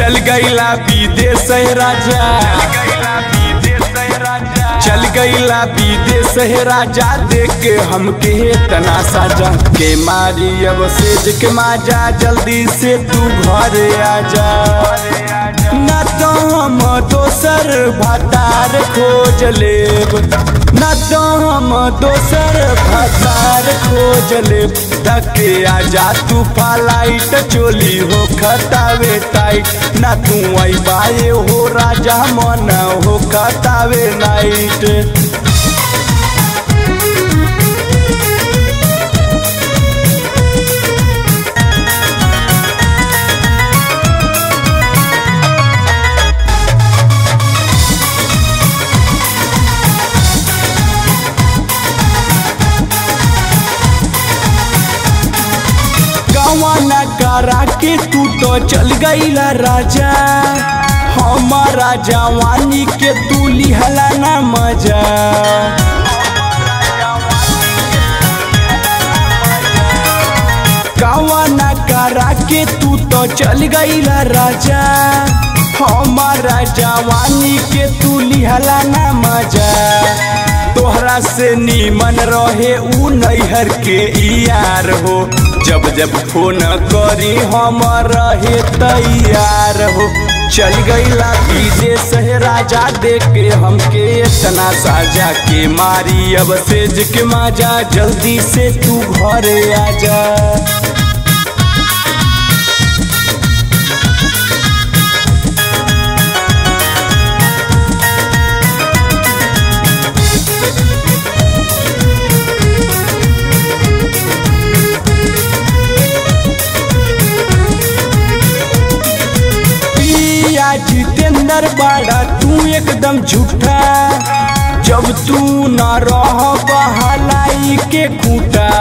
चल गईला विदेश राजा चल गईला विदेश राजा देख के हमके तना साजा के मारी अब सेज के माजा जल्दी से तू घरे आजा ना तो हम दोसर भतार खोज लेब ना तो हम दोसर भतार खोज लेब धके आजा तू फालाइट चोली हो खतावे टाइट ना तू आई बाए हो राजा मन हो खतावे नाइट गवाना करा के तू तो चल गईला राजा हमारा जवानी के तू लिहला ना मजा गवाना करा के तू तो चल गईला राजा हमारा जवानी के तू लिहला ना मजा तोहरा से नीमन रहे उ नैहर के यार हो जब जब फोन करी हम रहे तैयार हो चल गईला विदेश है राजा देख के हमके इतना साजा के मारी अब सेज के माजा जल्दी से तू घरे आजा पिया जितेंद्र बाड़ा तू एकदम झूठा जब तू न रह बहलाई के खूटा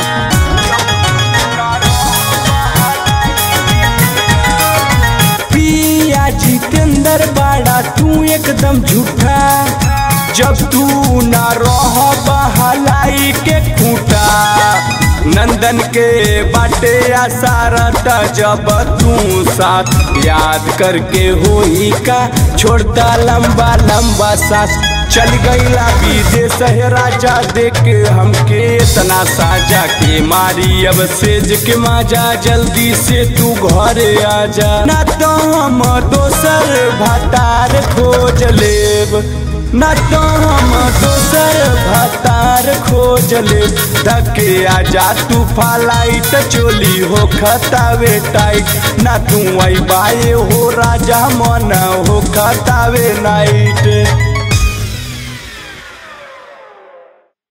पिया जितेंद्र बाड़ा तू एकदम झूठा जब तू न रह बहलाई के खूटा नंदन के बाटे आसारत जब तू साथ याद करके होई का छोड़ता लंबा लंबा सांस चल गईला विदेश है राजा देख के हमके इतना साजा के मारी अब सेज के माजा जल्दी से तू घरे आजा ना तो हम दोसर भतार खोज लेब ना तो हम दोसर भतार खोज ले धके आजा तू फालाइट चोली हो खतावे टाइट ना तू आई बाए हो राजा मन हो खतावे नाइट